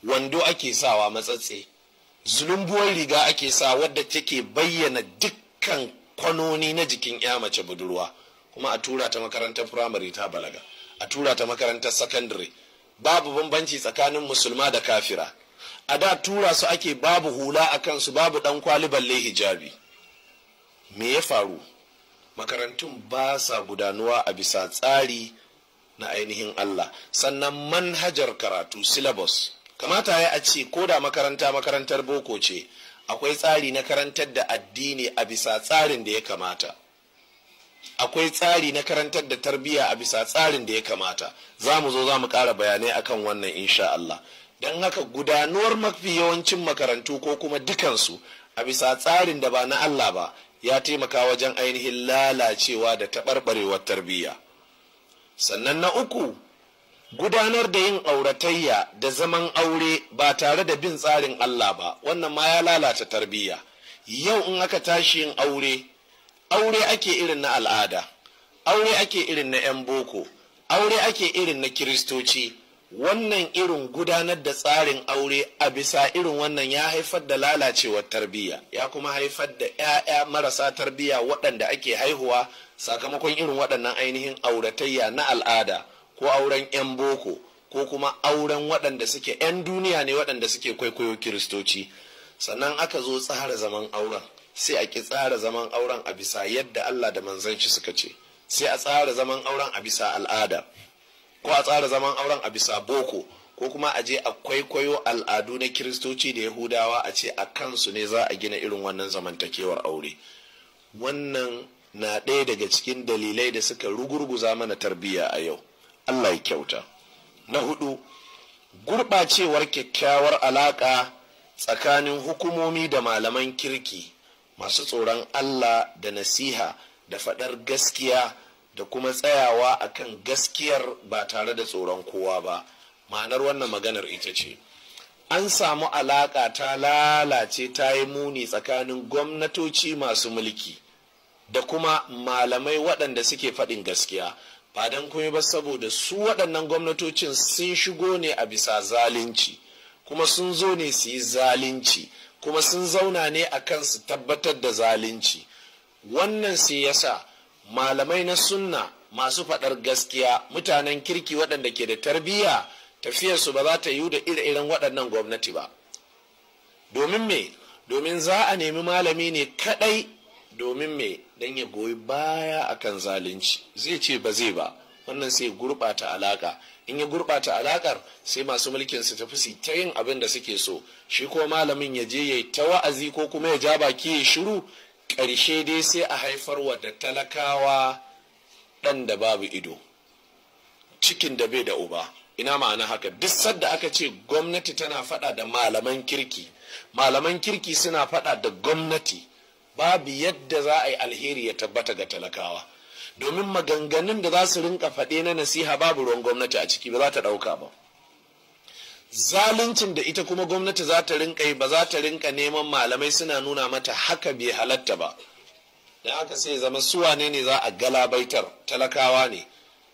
wando ake sawa matsatse zulumbuwar riga ake sa wadda take bayyana dukkan kwanoni na jikin ya mace budurwa kuma a tura ta makarantar firamare ta balaga a tura ta makarantar sakandare babu bambanci tsakanin musulma da kafira a da tura su ake babu hula a kansu babu dan kwali balle hijabi me ya faru makarantun ba sa gudanuwa a bisa tsari na ainihin Allah sannan manhajar karatu syllabus kamata ya a ce ko da makaranta makarantar boko ce akwai tsari na karantar da addini a bisa tsarin da ya kamata akwai tsari na karantar da tarbiyya a bisa tsarin da ya kamata za mu zo za mu ƙara bayanai akan wannan insha Allah don haka gudanuwar mafi yawancin makarantu ko kuma dukansu a bisa tsarin da ba na Allah ba ya taimaka wajen ainihin lalacewa da taɓarɓarewar tarbiyya sannan na uku gudanar da yin auratayya da zaman aure ba tare da bin tsarin Allah ba wannan ma ya lalata tarbiyya yau in aka tashi yin aure aure ake irin na al'ada aure ake irin na 'yan boko aure ake irin na kiristoci wannan irin gudanar da tsarin aure a bisa irin wannan ya haifar da lalacewar tarbiyya ya kuma haifar da 'ya'ya marasa tarbiyya waɗanda ake haihuwa sakamakon irin waɗannan ainihin auratayya na al'ada ko auren 'yan boko ko kuma auren waɗanda suke 'yan duniya ne waɗanda suke kwaikwayo kiristoci sannan aka zo tsara zaman auren sai a ki tsara zaman auren a bisa yadda Allah da manzon shi suka ce sai a tsara zaman auren a bisa al'ada ko a tsara zaman auren a bisa boko ko kuma a je a kwaikwayo al'adu na kiristoci da yahudawa a ce a kansu ne za a gina irin wannan zamantakewar aure wannan na ɗaya daga cikin dalilai da suka rugurguza mana tarbiyya a yau allah ya kyauta na hudu gurɓacewar kyakkyawar alaƙa tsakanin hukumomi da malaman kirki masu tsoron allah da nasiha da faɗar gaskiya da kuma tsayawa akan gaskiyar ba tare da tsoron kowa ba ma'anar wannan maganar ita ce an samu alaƙa ta lalace ta yi muni tsakanin gwamnatoci masu mulki da kuma malamai waɗanda suke faɗin gaskiya ba don kuma ba saboda su waɗannan gwamnatocin sun shigo ne a bisa zalunci kuma sun zo ne su yi zalunci kuma sun zauna ne a kan su tabbatar da zalunci wannan sai yasa malamai na sunna masu faɗar gaskiya mutanen kirki waɗanda ke da tarbiyya tafiyarsu ba za ta yi da ire-iren waɗannan gwamnati ba domin me domin za a nemi malami ne kaɗai domin me don ya goyi baya akan zalunci zai ce ba zai ba wannan sai gurɓata alaka in ya gurɓata alakar sai masu mulkin su tafi su ta yin abin da suke so shi ko malamin ya je ya yi ta wa'azi ko kuma ya ja baki ya shiru ƙarshe dai sai a haifar wa da talakawa ɗan da babu ido cikin da bai da uba ina ma'ana haka duk sadda aka ce gwamnati tana faɗa da malaman kirki malaman kirki suna faɗa da gwamnati babu yadda za a yi alheri ya tabbata ga talakawa domin maganganun da za su rinka faɗe na nasiha babu ruwan gwamnati a ciki ba za ta ɗauka ba zaluncin da ita kuma gwamnati za ta rinka yi ba za ta rinka neman malamai suna nuna mata haka bai halatta ba da haka sai zama suwane ne za a galabaitar talakawa ne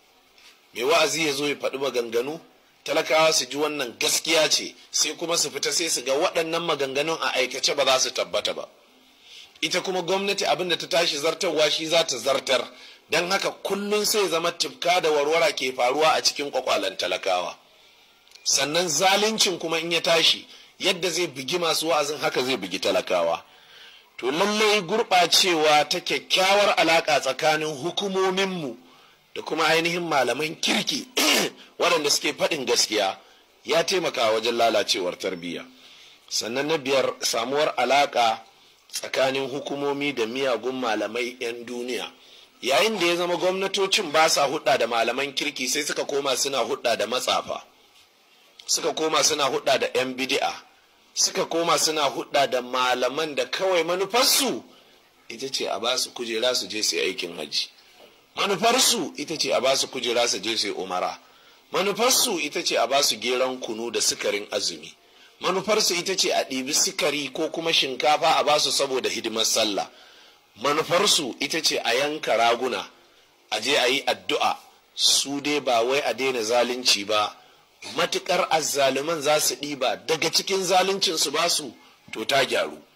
mai wa'azi ya zo ya faɗi maganganu talakawa su ji wannan gaskiya ce sai kuma su fita sai su ga waɗannan maganganun a aikace ba za su tabbata ba ita kuma gwamnati abin da ta tashi zartarwa shi za ta zartar don haka kullum sai zama tifka da warwara ke faruwa a cikin kwakwalen talakawa sannan zaluncin kuma in ya tashi yadda zai bugi masu wa'azin haka zai bugi talakawa to lallai gurɓacewa ta kyakkyawar alaƙa tsakanin hukumominmu da kuma ainihin malaman kirki waɗanda suke faɗin gaskiya ya taimaka wajen lalacewar tarbiyya sannan na biyar samuwar alaƙa tsakanin hukumomi da miyagun malamai 'yan duniya yayin da ya zama gwamnatocin ba sa hudda da malaman kirki sai suka koma suna hudda da matsafa suka koma suna hudda da 'yan bidi'a suka koma suna hudda da malaman da kawai manufarsu ita ce a ba su kujera su je su aikin hajji manufarsu ita ce a ba su kujera su je su umara manufarsu ita ce a ba su geron kunu da sukarin azumi manufarsu ita ce a ɗibi sukari ko kuma shinkafa a basu saboda hidimar sallah manufarsu ita ce a yanka raguna a je a yi addu'a su dai ba wai a daina zalunci ba matukar azzaluman za su ɗiba daga cikin zaluncin su basu to ta gyaru